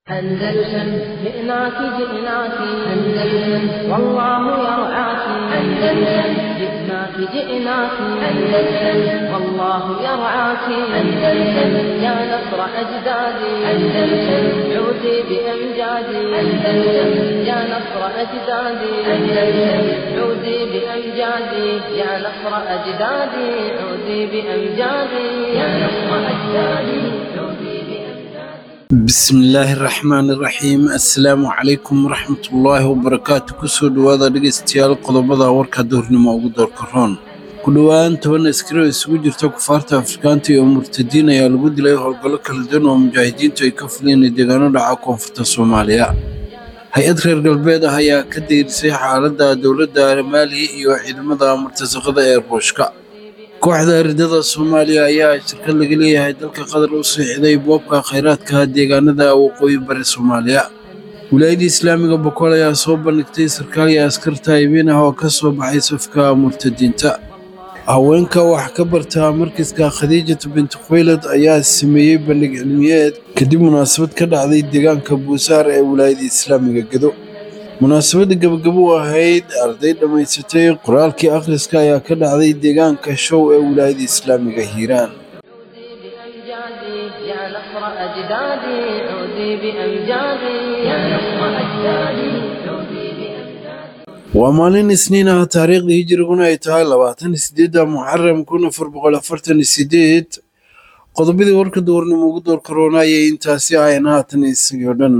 أندلسن جئناك جئناك أندلسن والله يرعاك أندلسن جئناك جئناك أندلسن والله يرعاك أندلسن يا نصر أجدادي أندلسن عودي بأمجادي أندلسن يا نصر أجدادي أندلسن عودي بأمجادي يا نصر أجدادي عودي بأمجادي يا نصر أجدادي عودي بأمجادي bismillaahi raxmaani raxiim assalaamu calaykum waraxmatullaahi wabarakaatu kusoo dhowaada dhegeystayaal qodobada warka duhurnimo ugu doorka roon ku dhowaan toban askari oo isugu jirta kufaarta afrikaanta iyo murtadiin ayaa lagu dilay howlgallo kala duwan oo mujaahidiintu ay ka fuliyeen deegaano dhaca koonfurta soomaaliya hay-ad reer galbeed ah ayaa ka dayrisay xaaladda dowladda maali iyo ciidamada murtasaqada ee ruushka kooxda ridada soomaaliya ayaa shirkad laga leeyahay dalka qatar u siixday boobka khayraadka deegaanada waqooyi bari soomaaliya wilaayadda islaamiga bokool ayaa soo bandhigtay sarkaal iyo askarta imin ah oo ka soo baxay safka murtadiinta haweenka wax ka barta markiska khadiijatu binti khuwaylad ayaa sameeyey bandhig cilmiyeed kadib munaasabad ka dhacday deegaanka buusaar ee wilaayadda islaamiga gedo munaasabadda gabagabo u ahayd arday dhammaysatay qoraalkii akhriska ayaa ka dhacday deegaanka show ee wilaayadda islaamiga hiiraan عودي بأمجادي يا نصر أجدادي عودي بأمجادي يا نصر أجدادي عودي بأمجادي waa maalin isniin ah taariikhda hijiriguna ay tahay labaatan sideedda muxaram kun afar boqol afartan sideed qodobadii warka duurnimo ugu door karoona ayay intaasi ahayn haatan isagii o dhan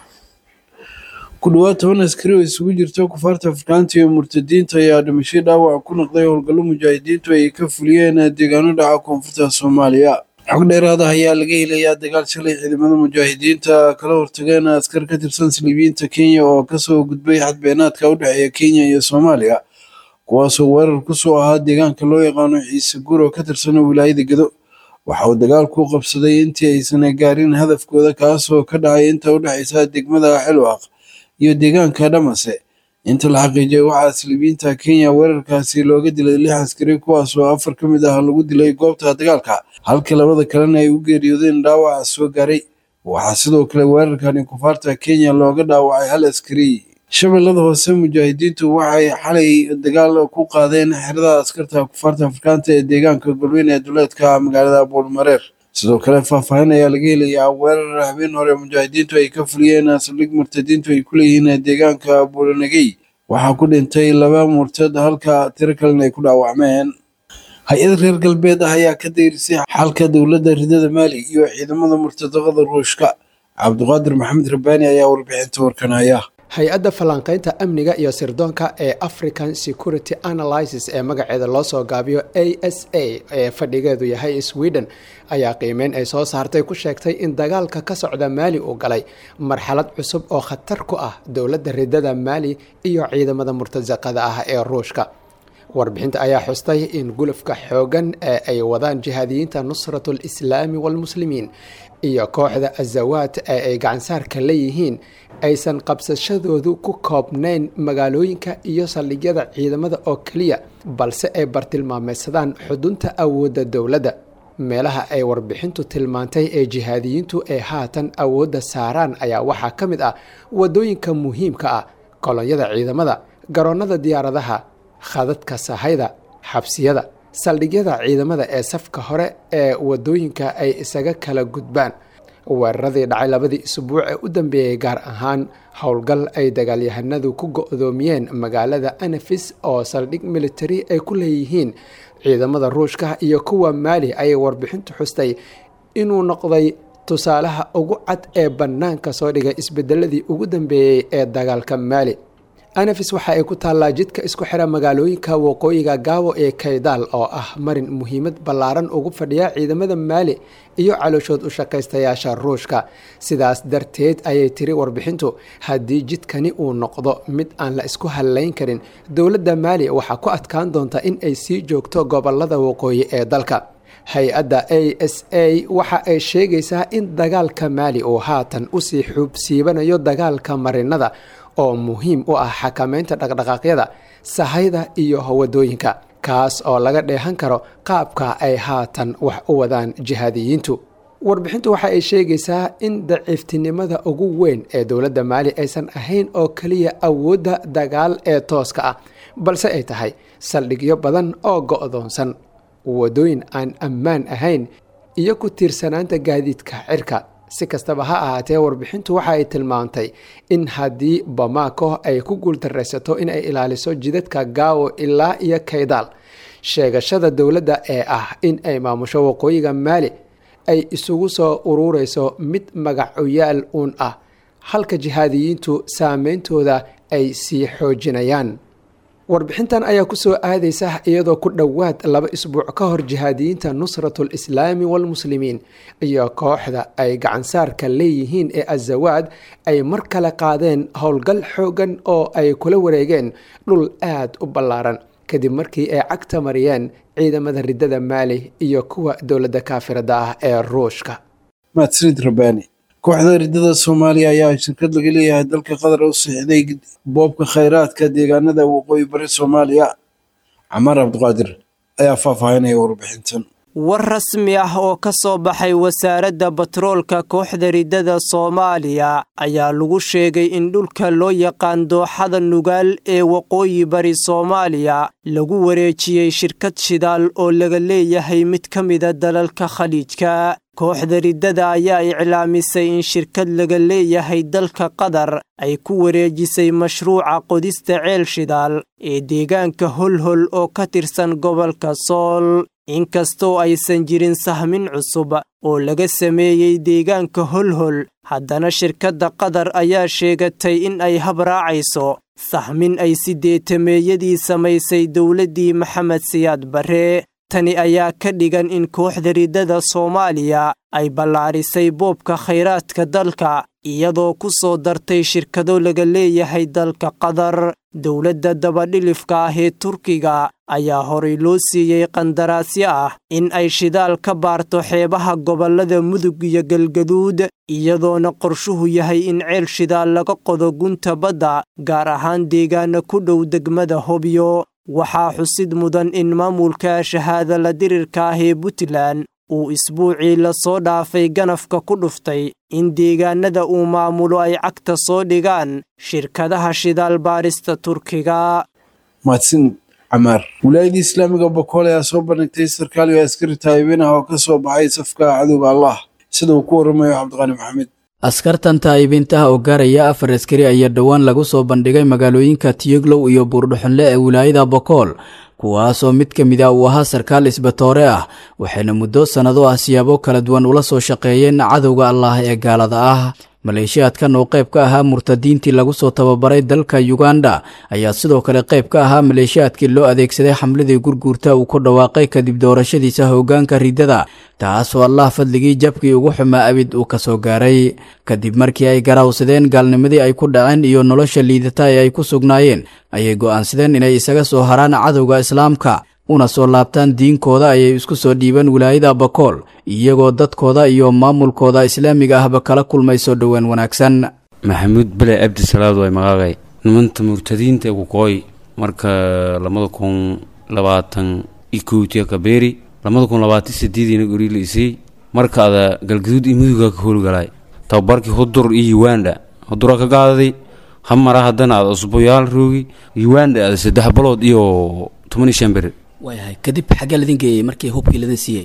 ku dhowaad toban askari oo isugu jirta kufaarta afrikaanta iyo murtadiinta ayaa dhimashay dhaawac ku noqday howlgallo mujaahidiintu ay ka fuliyeen deegaano dhaca koonfurta soomaaliya xog dheeraad ah ayaa laga helayaa dagaal shalay ciidamada mujaahidiinta kala hortageen askar ka tirsan saliibiyiinta kenya oo kasoo gudbay xadbeenaadka u dhexeeya kenya iyo soomaaliya kuwaasoo weerar kusoo ahaa deegaanka loo yaqaano ciise guur oo ka tirsan wilaayada gedo waxa uu dagaalku qabsaday intii aysan gaarin hadafkooda kaasoo ka dhacay inta u dhexaysa degmada xilwaaq iyo deegaanka dhamase inta la xaqiijiyay waxaa saliibiyiinta kenya weerarkaasi looga dilay lix askari kuwaasoo afar ka mid ah lagu dilay goobta dagaalka halka labada kalena ay u geeriyoodeen dhaawaca soo gaaray waxaa sidoo kale weerarkani kufaarta kenya looga dhaawacay hal askari shabeellada hoose mujaahidiintu waxay xalay dagaal ku qaadeen xerada askarta kufaarta afrikaanta ee deegaanka galweyne ee duleedka magaalada buulmareer sidoo kale faahfaahin ayaa laga helayaa weerar habeen hore mujaahidiintu ay ka fuliyeen saldhig murtadiintu ay ku leeyihiin deegaanka buulanagey waxaa ku dhintay laba murtad halka tiro kalena ay ku dhaawacmeen hay-ad reer galbeed ah ayaa ka dayrisay xalka dowladda ridada maali iyo ciidamada murtadaqada ruushka cabdiqaadir maxamed rabbaani ayaa warbixinta warkanaya hay-adda falanqaynta amniga iyo sirdoonka ee african security analysis ee magaceeda loo soo gaabiyo a s a ee fadhigeedu yahay sweden ayaa qiimeyn ay soo saartay ku sheegtay in dagaalka ka socda maali uu galay marxalad cusub oo khatar ku ah dowladda ridada maali iyo ciidamada murtasaqada ah ee ruushka warbixinta ayaa xustay in gulufka xoogan ee ay wadaan jihaadiyiinta nusratu lislaami walmuslimiin iyo kooxda azawaad ee ay gacansaarka leeyihiin aysan qabsashadoodu ku koobnayn magaalooyinka iyo saldhigyada ciidamada oo keliya balse ay bartilmaameysadaan xudunta awoodda dowladda meelaha ay warbixintu tilmaantay ee jihaadiyiintu ay haatan awoodda saaraan ayaa waxaa ka mid ah wadooyinka muhiimka ah kolonyada ciidamada garoonnada diyaaradaha khadadka sahayda xabsiyada saldhigyada ciidamada ee safka hore ee wadooyinka ay isaga kala gudbaan weeraradii dhacay labadii isbuuc ee u dambeeyey gaar ahaan howlgal ay dagaalyahanadu ku go-doomiyeen magaalada anafis oo saldhig military ay ku leeyihiin ciidamada ruushka iyo kuwa maali ayay warbixintu xustay inuu noqday tusaalaha ugu cad ee bannaanka soo dhigay isbedeladii ugu dambeeyey ee dagaalka maali anafis waxa ay ku taallaa jidka isku xira magaalooyinka waqooyiga gaawo ee kaydaal oo ah marin muhiimad ballaaran ugu fadhiya ciidamada maali iyo calooshood u shaqaystayaasha ruushka sidaas darteed ayay tiri warbixintu haddii jidkani uu noqdo mid aan la isku hallayn karin dowladda maali waxaa ku adkaan doonta in ay sii joogto gobolada waqooyi ee dalka hay-adda a s a waxa ay sheegaysaa in dagaalka maali uu haatan usii xuubsiibanayo dagaalka marinada oo muhiim u ah xakameynta dhaqdhaqaaqyada sahayda iyo wadooyinka kaas oo laga dheehan karo qaabka ay haatan wax u wadaan jihaadiyiintu warbixintu waxa ay sheegaysaa in daciiftinimada ugu weyn ee dowladda maali aysan ahayn oo keliya awoodda dagaal ee tooska ah balse ay tahay saldhigyo badan oo go-doonsan wadooyin aan ammaan ahayn iyo ku tiirsanaanta gaadiidka cirka si kastaba ha ahaatee warbixintu waxa ay tilmaantay in haddii bamako ay ku guuldaraysato in ay ilaaliso jidadka gaawo ilaa iyo kaydaal sheegashada dowladda ee ah in ay maamusho waqooyiga maali ay isugu soo urureyso mid magacoyaal uun ah halka jihaadiyiintu saameyntooda ay sii xoojinayaan warbixintan ayaa kusoo aadaysa iyadoo ku dhowaad laba isbuuc ka hor jihaadiyiinta nusratul islaami walmuslimiin iyo kooxda ay gacansaarka leeyihiin ee azawaad ay mar kale qaadeen howlgal xoogan oo ay kula wareegeen dhul aad u ballaaran kadib markii ay cagta mariyeen ciidamada riddada maali iyo kuwa dowladda kaafirada ah ee ruushka mahadsanid rabbaani kooxda riddada soomaaliya ayaa shirkad laga leeyahay dalka qatar u siixday boobka khayraadka deegaanada waqooyi bari soomaaliya camaar cabdiqaadir ayaa faahfaahinaya warbixintan war rasmi ah oo ka soo baxay wasaaradda batroolka kooxda riddada soomaaliya ayaa lagu sheegay in dhulka loo yaqaan dooxada nugaal ee waqooyi bari soomaaliya lagu wareejiyey shirkad shidaal oo laga leeyahay mid ka mida dalalka khaliijka kooxda riddada ayaa iclaamisay in shirkad laga leeyahay dalka qatar ay ku wareejisay mashruuca qodista ceel shidaal ee deegaanka holhol oo ka tirsan gobolka sool inkastoo aysan jirin sahmin cusub oo laga sameeyey deegaanka holhol haddana shirkadda qatar ayaa sheegatay in ay habraacayso sahmin ay sideetameeyadii samaysay dowladdii maxamed siyaad barre tani ayaa ka dhigan in kooxda riddada soomaaliya ay ballaarisay boobka khayraadka dalka iyadoo ku soo dartay shirkado laga leeyahay dalka qatar dowladda dabadhilifka ah ee turkiga ayaa horay loo siiyey qandaraasyo ah in ay shidaal ka baarto xeebaha gobollada mudug iyo galgaduud iyadoona qorshuhu yahay in ceel shidaal laga qodo gunta badda gaar ahaan deegaana ku dhow degmada hobyo waxaa xusid mudan in maamulka shahaada la dirirka ah ee puntland uu isbuucii lasoo dhaafay ganafka ku dhuftay in deegaanada uu maamulo ay cagta soo dhigaan shirkadaha shidaal baarista turkiga mahadsanid camaar wilaayadii islaamiga bokool ayaa soo bandhigtay sarkaal iyo askari taayibin ah oo ka soo baxay safka cadowga allah sida uu ku waramayo cabdiqaani maxamed askartan taa'ibinta ah oo gaaraya afar askari ayaa dhowaan lagu soo bandhigay magaalooyinka tiyoglow iyo buurdhuxunle ee wilaayada bokool kuwaasoo mid ka mid ah uu ahaa sarkaal isbatoore ah waxayna muddo sannado ah siyaabo kala duwan ula soo shaqeeyeen cadowga allah ee gaalada ah maleeshiyaadkan oo qayb ka ahaa murtadiintii lagu soo tababaray dalka yuganda ayaa sidoo kale qayb ka ahaa maleeshiyaadkii loo adeegsaday xamladii gurguurta uu ku dhawaaqay kadib doorashadiisa hoggaanka riddada taasoo allah fadligii jabkii ugu xumaa abid uu ka soo gaaray kadib markii ay garawsadeen gaalnimadii ay ku dhaceen iyo nolosha liidata ee ay ku sugnaayeen ayay go'aansadeen inay isaga soo haraan cadowga islaamka una soo laabtaan diinkooda ayay isku soo dhiibeen wilaayada bakool iyagoo dadkooda iyo maamulkooda islaamiga ahba kala kulmay soo dhowaan wanaagsan maxamuud bele cabdi salaad way maqaaqay nimanta murtadiinta kukooy marka labada kun labaatan iyo kowtiya kabeeri labada kun labaatan sideediina gori la isay marka ada galgaduud iyo muduga ka howlgalay tababarkii hudur iyo uganda hudura ka gaadaday hamara haddana ada usbuyaal roogi uganda ada saddex balood iyo toban iyo shan beri waayahay kadib xaggee ladin geeyey markii hubkii ladin siiyey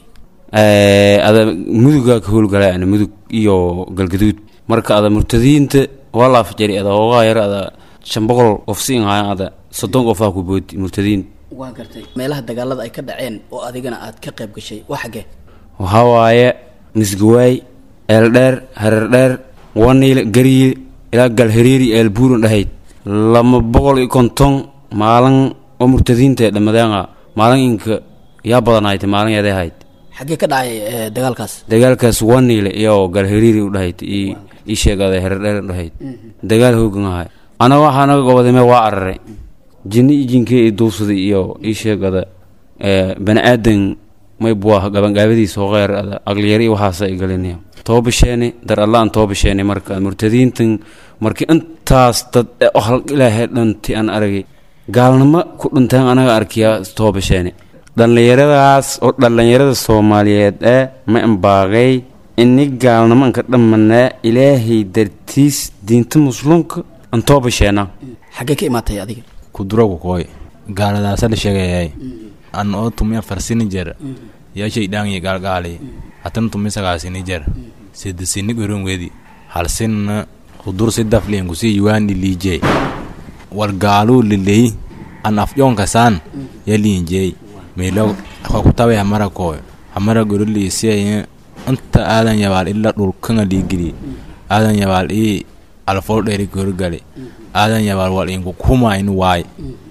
ada muduga ka howlgalay ana mudug iyo galgaduud marka ada murtadiinta waa laafjari ada hoogaa yar ada shan boqol qof siin hayan ada soddon qofaa ku boodi murtadiin waa gartay meelaha dagaalada ay ka dhaceen oo adigana aad ka qayb gashay waa xaggee waxaa waaye misgawaay eeldheer hareerdheer waniil gariye ilaa galhariiri eelbuuran dhahayd lama boqol iyo konton maalin oo murtadiinta dhammadeenga maalin inka yaa badanahayta maalin yaday ahayd xaggee ka dhacay dagaalkaas dagaalkaas waniile iyo galhariiri u dhahayd ii sheegada hareerdheer dhahayd dagaal hoogan ahay anaga waxaa naga gobodame waa araray jinni iyo jinkee i duusaday iyo ii sheegada bani aadan may buah gabangaabadiisa hoqeer ada aqliyari waxaasa i galinaya toobasheeni dar allaan toobasheeni marka murtadiintan markii intaas dad hal ilaahay dhanti aan aragay gaalnimo ku dhinteen anaga arkiyaa toobasheeni dhallinyaradaas oo dhallinyarada soomaaliyeed ee ma imbaaqay ini gaalnimanka dhammanaa ilaahay dartiis diinta muslimka antooba sheena xaggee ka imaatay adiga kuduragu koy gaaladaasa la sheegayay an oo tumi afarsini jer yashay dhaangiy gaalgaali hatan tumi sagaasini jer sidisini goron wedi halsinna kudur sidafliin kusi yuwaani liijey war gaaluu liley an afyoonka saan ya liinjey meelo kutabe hamara koy hamara goroliisiyaye inta aadan yabaal ila dhulkanga liigili aadan yabaal ii alfool dheeri gorgali aadan yabaal wal inku kumayn waay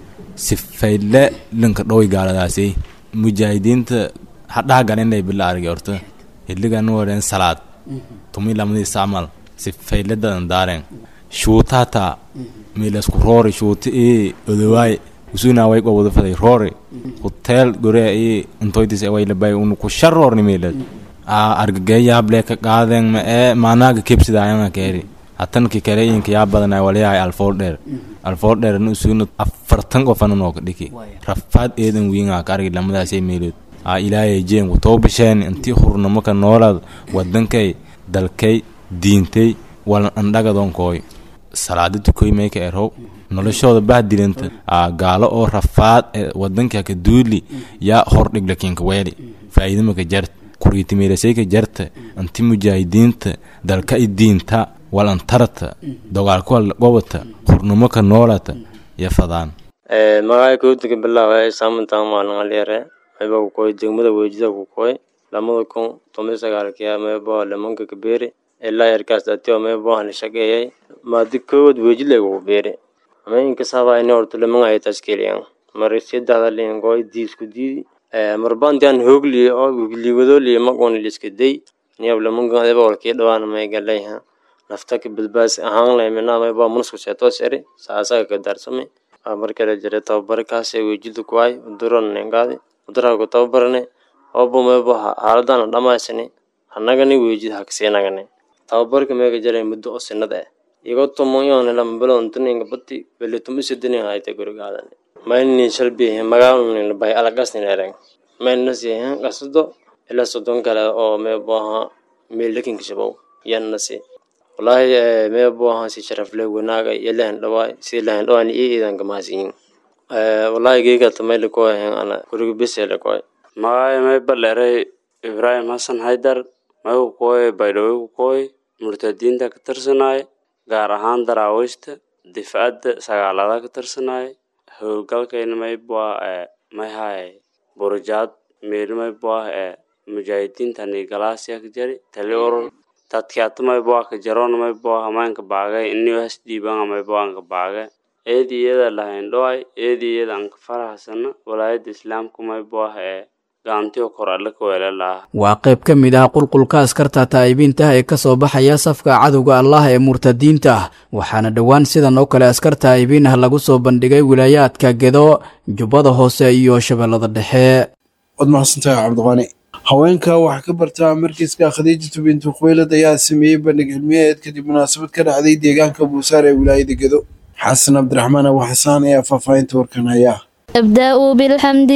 sifayle linka dhowy gaaladaasi mujaahidiinta hadhaha galinay bila argi orta hiligan wareen salaad tumi lamadiis camal sifayle dadan daaren shuutata milasku roori shuuta ii odowaay usuna way qobada faday roori hotel gore ii intoydis way labay unu ku sharoorni milas a argageeyaable ka qaadeen ma ee maanaaga kebsidaayanga keeri hatanki kale inka yaa badanay walayahay alfool dheer alfool dheer nu usuna afartan qofana nooka dhiki rafaad eedan wiinga ka argi lamadaasay meelood a ilaayay jeenku toobasheen intii hurnamo ka noolaad wadankay dalkay diintay walan andhagadonkooy salaada tukoy mayka erow noloshooda bahdilanta a gaalo oo rafaad ee wadanka ka duuli yaa hordhiglakinka weeli faa'iidamaka jarta kuriitimeelasayka jarta anti mujaahidiinta dalka i diinta walantarta dogaalkuwal gobata hurnamo ka noolata iyo fadaan magacay kowdika bilaaway saamantaan maalin alyare mayba ku koy degmada weejida ku koy lamada kun tomi sagaalkiya maybo lamanka kabeeri ilaa yarkaas datio maybo hana shaqeeyay maadi kowad weejidlay kugu beeri ama inkasaba ini horta lamanga ay taskeliyan mari sedexda lingo diisku diidi marbantian hoogli oo liwadoli maqon liska day niyab lamanka adaba walkii dhawaan may galayha naftaka badbaas ahaan lay mina mayba munasku seetos eri saasaga ka darsame markale jira tababarkaas weejida kuwaay uduran nengaadi uduraha ku tababarane obo maybo xaaladana dhamaysani hanagani weejida hakaseenagane tababarka meega jaray muddo oo sinada ah igo tumoyone lambalontuninga bati beletumisidinin hayta gurigaadan mayni shalbihi magaalnin bay alagasnin ereng maynasihin qasdo ila sodon kale oo meeboaha meelakinka shabow yannasi wallaahi meeboaha si sharafle wanaaga iyo lahan dhawaay si lahan dhawaan iyo iidanka mahasiyin wallaahi geegata mayla koahen ana guriga besele koy magaayo may baleeray ibraahim xasan haydar may ku kooy baydhawey ku kooy murtadiinta ka tirsanaaye gaar ahaan daraawiishta difcadda sagaalada ka tirsanaaye howlgalkayna maybua ee mayhaye burujaad meeli maybua ee mujaahidiinta nigalaasiya ka jari tali urur dadkiata maybua ka jaroon maybua hamaanka baagay inio hasdiibanga maybua anka baage eedi iyada lahayn dhoay eedi iyada anka farahasana walaayada islaamka maybua ee gaantiyo kor alle ka weela laha waa qayb ka mid ah qulqulka askarta taa'ibiinta ah ee ka soo baxaya safka cadowga allah ee murtadiinta ah waxaana dhowaan sidan oo kale askar taa'ibiin ah lagu soo bandhigay wilaayaadka gedo jubbada hoose iyo shabeellada dhexe waad mahadsantahay cabdiqani haweenka waxaa ka barta markiiska khadiijatu bintu khuweylad ayaa sameeyey bandhig cilmiyeed kadib munaasabad ka dhacday deegaanka buusaar ee wilaayada gedo xasan cabdiraxmaan abu xasaan ayaa faahfaahinta warkan haya أبدأ بالحمد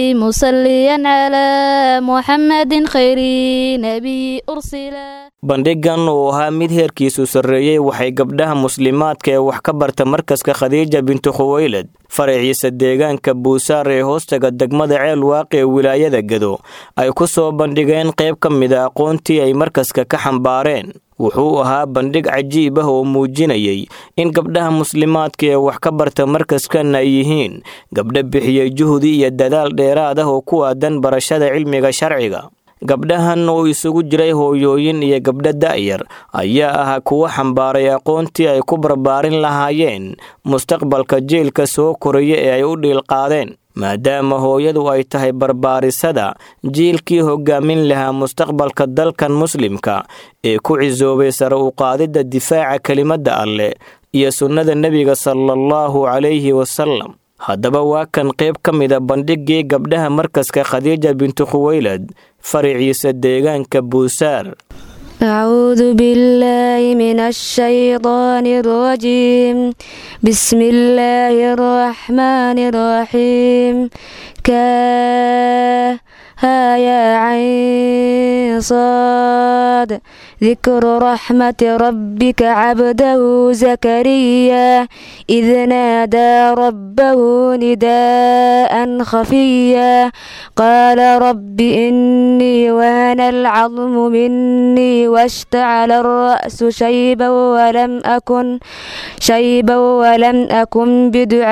مصليا على محمد خير نبي أرسل bandhigan uu ahaa mid heerkiisu sarreeyey waxay gabdhaha muslimaadka ee wax ka barta markaska khadiija bintu khuweylad faraciisa deegaanka buusaar ee hoostaga degmada ceel waaqi ee wilaayada gedo ay ku soo bandhigeen qayb ka mid a aqoontii ay markaska ka xambaareen wuxuu ahaa bandhig cajiib ah oo muujinayay in gabdhaha muslimaadka ee wax ka barta markaskan ay yihiin gabdho bixiyey juhdi iyo dadaal dheeraad ah oo ku aadan barashada cilmiga sharciga gabdhahan oo isugu jiray hooyooyin iyo gabdho da'yar ayaa ahaa kuwo xambaaray aqoontii ay ku barbaarin lahaayeen mustaqbalka jeelka soo koraya ee ay u dhiilqaadeen maadaama hooyadu ay tahay barbaarisada jiilkii hogaamin lahaa mustaqbalka dalkan muslimka ee ku cisoobay sare u qaadidda difaaca kelimadda alleh iyo sunnada nebiga salaallahu calayhi wasalam haddaba waa kan qayb ka mida bandhigii gabdhaha markaska khadiija bintu khuweylad fariciisa deegaanka buusaar أعوذ بالله من الشيطان الرجيم بسم الله الرحمن الرحيم ها يا عين صاد ذكر رحمة ربك عبده زكريا إذ نادى ربه نداء خفيا قال رب إني وهن العظم مني واشتعل الرأس شيبا ولم أكن شيبا ولم أكن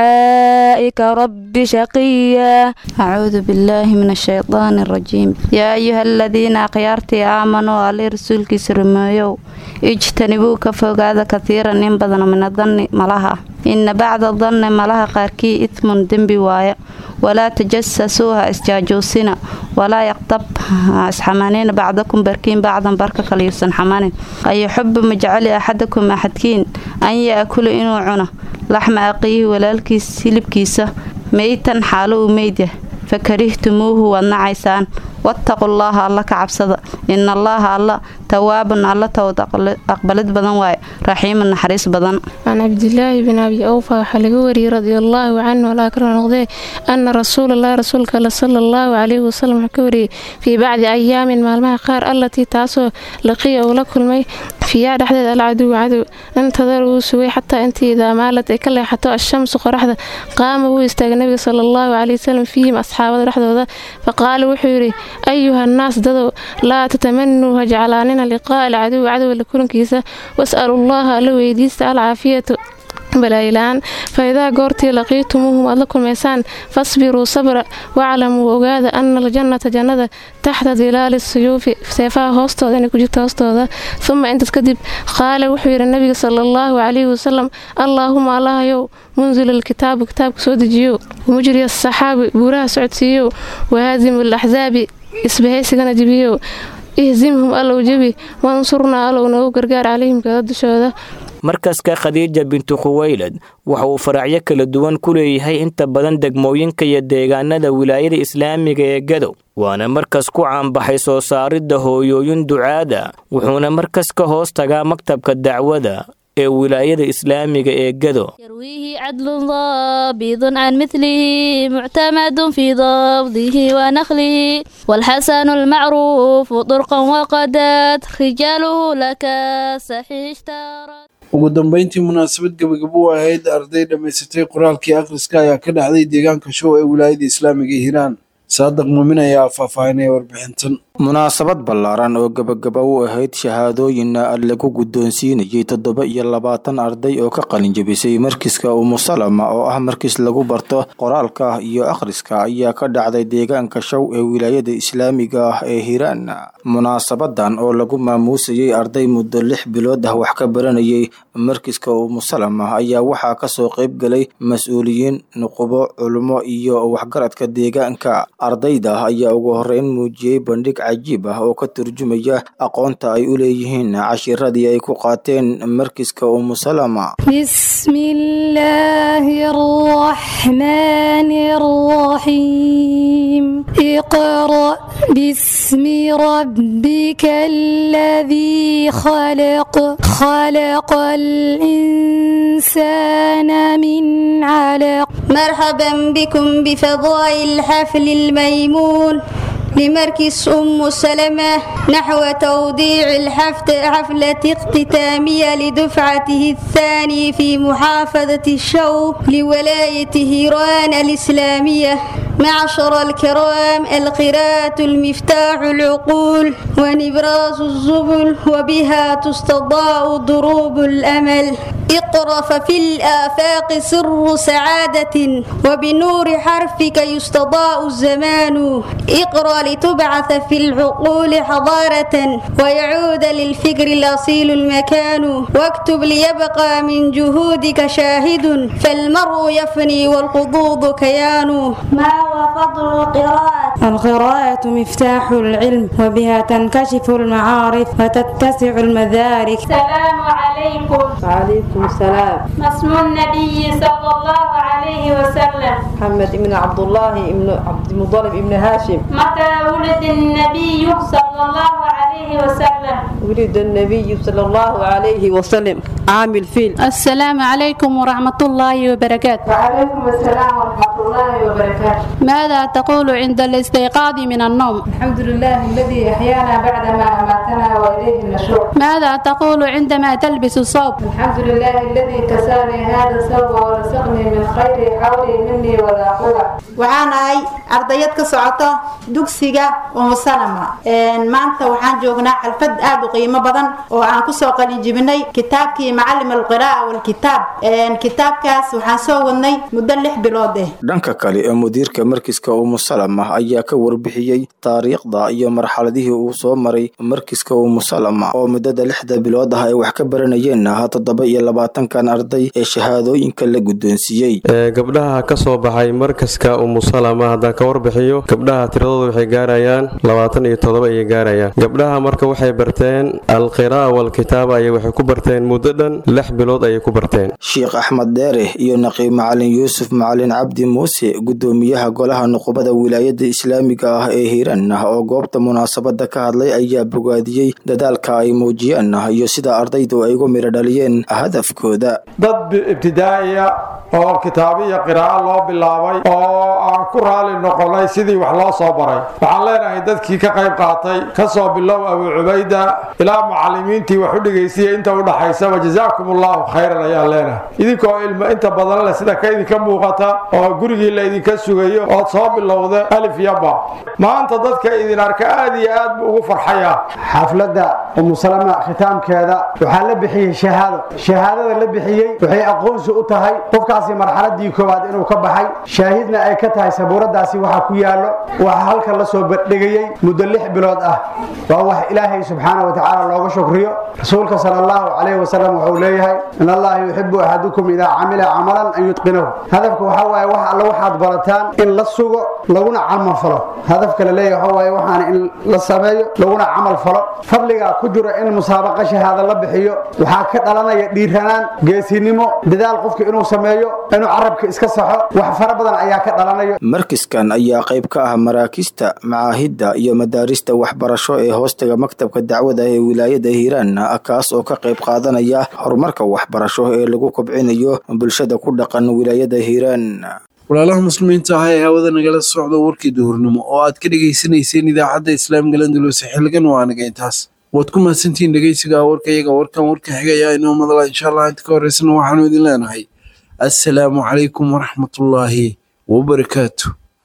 بدعائك رب شقيا أعوذ بالله من الشيطان الرجيم يا أيها الذين أخيارتي آمنوا علي رسولك سرميو اجتنبوا كفوقاذا كثيرا إن بدن من الظن ملها إن بعد الظن ملها قاركي إثم دنبي وايا ولا تجسسوها اسجاجوسنا ولا يقطب اسحمانين بعضكم بركين بعضا بركة كليسن حمانين أي يحب مجعل أحدكم أحدكين أن يأكل إنو عنا لحم أقيه ولالكيس سلبكيسة ميتا حاله ميدة فكرهتموه والنعيسان واتقوا الله الله كعبسد إن الله الله تواب الله تود أقبلت بدن واي رحيم النحريس بدن عن عبد الله بن أبي أوفى حلقوري رضي الله عنه ولا أكرم نقضي أن رسول الله رسولك صلى الله عليه وسلم حكوري في بعض أيام مالمها قار التي تاسو لقي أو لكل مي فيها دحدد العدو عدو انتظروا سوي حتى أنت إذا مالت كلا حتى الشمس قرحدة قام هو يستاق النبي صلى الله عليه وسلم فيهم أصحابه رحدة فقال وحوري أيها الناس ددو لا تتمنوا هجعلاننا لقاء العدو عدو لكل كيسة واسألوا الله لو يديست العافية balaayilaan faidaa goortii laqiitumuuhum aad la kulmaysaan fasbiruu sabra waclamuu ogaada ana aljannata jannada taxta dilaali suyuufi seefaha hoostooda inay ku jirto hoostooda uma intaas kadib qaala wuxuu yidhi nabiga sala allahu calayhi wasalam allaahuma allahayow munzil alkitaabu kitaabka soo dejiyo mujri asaxaabi buuraha socodsiiyow wahaadimu alaxsaabi isbahaysigana jibiyow ihzimhum allow jebi wansurnaa allow noogu gargaar calayhim kada dushooda markaska khadiija bintu khuweylad waxa uu faracyo kala duwan ku leeyahay inta badan degmooyinka iyo deegaanada wilaayada islaamiga ee gadow waana markas ku caanbaxay soo saaridda hooyooyin ducaada wuxuuna markas ka hoos tagaa maktabka dacwada ee wilaayada islaamiga ee gado يرويه عدل ضابط عن مثله معتمد في ضبطه ونخله والحسن المعروف طرقا وقدات رجاله لك صحيح اشترى ugu dambeyntii munaasabad gebagabo u ahayd arday dhammaysatay qoraalkii akhriska ayaa ka dhacday deegaanka show ee wilaayada islaamiga ee hiiraan saadaq muumin ayaa faahfaahinaya warbixintan munaasabad ballaaran oo gebagaba u ahayd shahaadooyinna lagu guddoonsiinayay toddoba iyo labaatan arday oo ka qalinjabisay markiska umusalama oo ah markis lagu barto qoraalka iyo akhriska ayaa ka dhacday deegaanka show ee wilaayada islaamiga ah ee hiiraan munaasabadan oo lagu maamuusayay arday muddo lix bilood ah wax ka baranayay markiska umusalama ayaa waxaa kasoo qayb galay mas-uuliyiin nuqubo culummo iyo waxgaradka deegaanka ardayda ayaa ugu horeyn muujiyey bandhig cajiib ah oo ka turjumaya aqoonta ay u leeyihiin cashiradii ay ku qaateen markiska umusalama بسم الله الرحمن الرحيم اقرأ باسم ربك الذي خلق خلق الإنسان من علق مرحبا بكم بفضاء الحفل الميمون لمركز أم سلمة نحو توضيع الحفل حفلة اختتامية لدفعته الثاني في محافظة الشوق لولاية هيران الإسلامية معشر الكرام القراءة المفتاح العقول ونبراس الزبل وبها تستضاء ضروب الأمل اقرأ ففي الآفاق سر سعادة وبنور حرفك يستضاء الزمان اقرأ لتبعث في العقول حضارة ويعود للفكر الأصيل المكان واكتب ليبقى من جهودك شاهد فالمرء يفني والقضوض كيان ما هو فضل القراءة؟ القراءة مفتاح العلم وبها تنكشف المعارف وتتسع المدارك السلام عليكم وعليكم السلام ما اسم النبي صلى الله عليه وسلم محمد بن عبد الله بن عبد المطلب بن هاشم متى ولد النبي صلى الله عليه عليه وسلم ولد النبي صلى الله عليه وسلم عام الفيل السلام عليكم ورحمة الله وبركاته وعليكم السلام ورحمة الله وبركاته ماذا تقول عند الاستيقاظ من النوم الحمد لله الذي أحيانا بعدما أماتنا وإليه النشور ماذا تقول عندما تلبس الصوب الحمد لله الذي كساني هذا الثوب ورزقني من خير حولي مني ولا قوة waxaan ahay ardayad ka socota dugsiga umusalama maanta waxaan joognaa xalfad aad u qiimo badan oo aan kusoo qalin jibinay kitaabkii macalim alqira'a walkitaab kitaabkaas waxaan soo wadnay muddo lix bilood eh dhanka kale ee mudiirka markiska umusalama ayaa ka warbixiyey taariikhda iyo marxaladihii uu soo maray markiska umusalama oo muddada lixda bilood ah ay wax ka baranayeen ah toddoba iyo labaatankan arday ee shahaadooyinka la guddoonsiiyey gabdhaha ka soo baxay markaska umusalama haddaan ka warbixiyo gabdhaha tiradooda waxay gaarayaan labaatan iyo toddoba ayay gaarayaan gabdhaha marka waxay barteen alqira'a walkitaaba ayay waxay ku barteen muddo dhan lix bilood ayay ku barteen sheekh axmed deere iyo naqiib macalin yuusuf macalin cabdi muuse guddoomiyaha golaha nuqubada wilaayada islaamiga ah ee hiiraan ah oo goobta munaasabada ka hadlay ayaa bogaadiyey dadaalka ay muujiyeen iyo sida ardaydu ay ugu midho dhaliyeen hadafkooda dad ibtidaa'iya oo kitaabiya qiraa'o loo bilaabay oo aan ku raali noqonay sidii wax loo soo baray waxaan leenahay dadkii ka qayb qaatay ka soo bilow abuu cubayda ilaa mucalimiintii wax u dhegaysiya inta u dhaxaysaba jazaakum allahu khayran ayaan leenahay idinkoo ilmo inta badan leh sida ka idinka muuqata oo gurigii la idinka sugayo ood soo bilowda alif iyo ba maanta dadka idin arka aad iyo aad buu ugu farxaya xafladda umusalama khitaamkeeda waxaa la bixiyey shahaado shahaadada la bixiyey waxay aqoonsi u tahay qofkaasi marxaladii koowaad inuu ka baxay shaahidna ay ka tahay sabuuradaasi waxa ku yaallo waxa halka la soo bandhigayey muddo lix bilood ah waa wax ilaahay subxaana wa tacaala looga shukriyo rasuulka sala allahu calayhi wasalam wuxuu leeyahay in allaha yuxibu axadukum idaa camila camalan an yutqinahu hadafka waxaa waaye wax alle waxaad barataan in la sugo laguna camal falo hadafka la leeyahay waxaa waaye waxaana in la sameeyo laguna camal falo fadliga ku jiro in musaabaqa shahaada la bixiyo waxaa ka dhalanaya dhiiranaan geesinimo dadaal qofka inuu sameeyo inuu carabka iska saxo wax fara badan ayaa ka dhalanayo markiskan ayaa qayb ka ah maraakista macaahidda iyo madaarista waxbarasho ee hoostaga maktabka dacwada ee wilaayada hiiraan kaas oo ka qayb qaadanaya horumarka waxbarasho ee lagu kobcinayo bulshada ku dhaqan wilaayada hiiraan walaalaha muslimiinta ah ee hawada nagala socda warkii duhurnimo oo aad ka dhegaysanayseen idaacadda islaamga landulose xilligan waa anaga intaas waad ku mahadsantihiin dhegeysiga warka iyaga warkan warka xigaya inoo madala insha allah inta ka horeysana waxaanu idin leenahay assalaamu calaykum waraxmatullaahi wabarakaatu